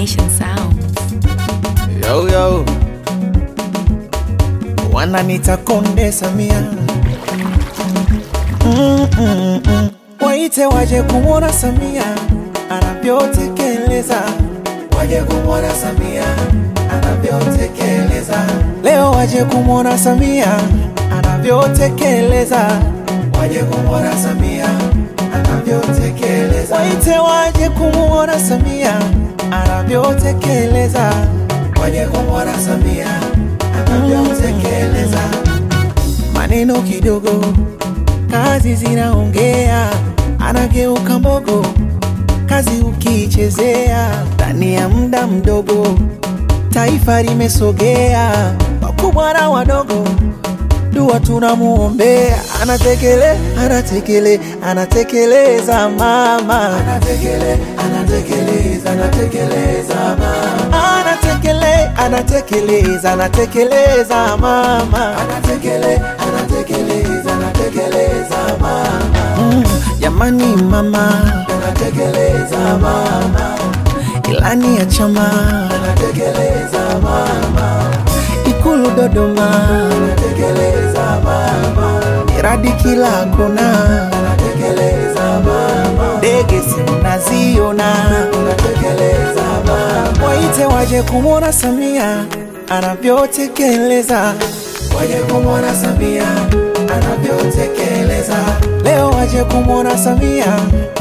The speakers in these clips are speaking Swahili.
Nation Sounds. Yo, yo. Wananita Konde Samia mm, mm, mm. Waite waje kumwona Samia anavyotekeleza, waje kumwona Samia anavyotekeleza. Leo waje kumwona Samia anavyotekeleza, waje kumwona Samia anavyotekeleza. Waite waje kumwona Samia anavyotekeleza, waje kumwona Samia anavyotekeleza. Maneno kidogo, kazi zinaongea, anageuka mbogo, kazi ukiichezea, ndani ya muda mdogo taifa limesogea, wakubwa na wadogo dua tunamuombea, anatekele anatekele anatekeleza mama, anatekele anatekeleza anatekeleza mama, anatekele anatekeleza anatekeleza mama, anatekele anatekeleza anatekeleza mama, mm, jamani mama, anatekeleza mama, ilani ya chama, anatekeleza mama Ikulu Dodoma anatekeleza mama, miradi kila kona anatekeleza mama, ndege simnaziona anatekeleza mama, waite waje kumwona Samia anavyotekeleza, waje kumwona Samia anavyotekeleza, leo waje kumwona Samia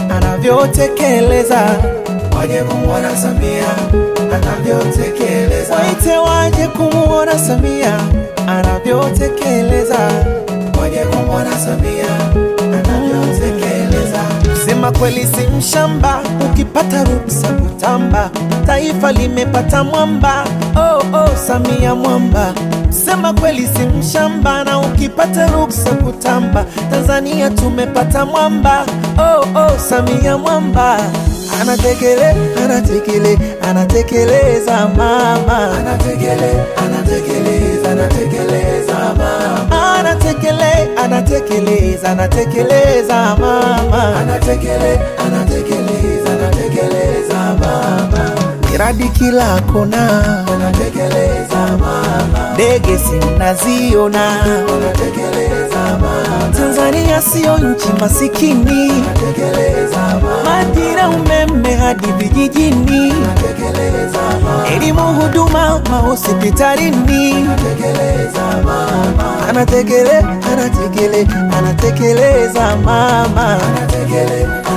anavyotekeleza, waje kumwona Samia anavyotekeleza, waite waje kumwona Samia anavyotekeleza, waje kumwona Samia anavyotekeleza. Sema kweli si mshamba, ukipata ruksa kutamba, taifa limepata mwamba. Oh, oh, Samia mwamba. Sema kweli si mshamba, na ukipata ruksa kutamba, Tanzania tumepata mwamba. Oh, oh, Samia mwamba anatekele anatekele anatekeleza mama anatekele anatekeleza anatekeleza mama anatekele anatekeleza anatekeleza mama anatekele anatekeleza anatekeleza mama miradi kila kona anatekeleza mama ndege simnaziona anatekeleza mama Tanzania sio nchi masikini anatekeleza mama madira umeme hadi vijijini anatekeleza mama elimu huduma mahospitalini anatekeleza mama anatekele anatekele anatekeleza mama anatekele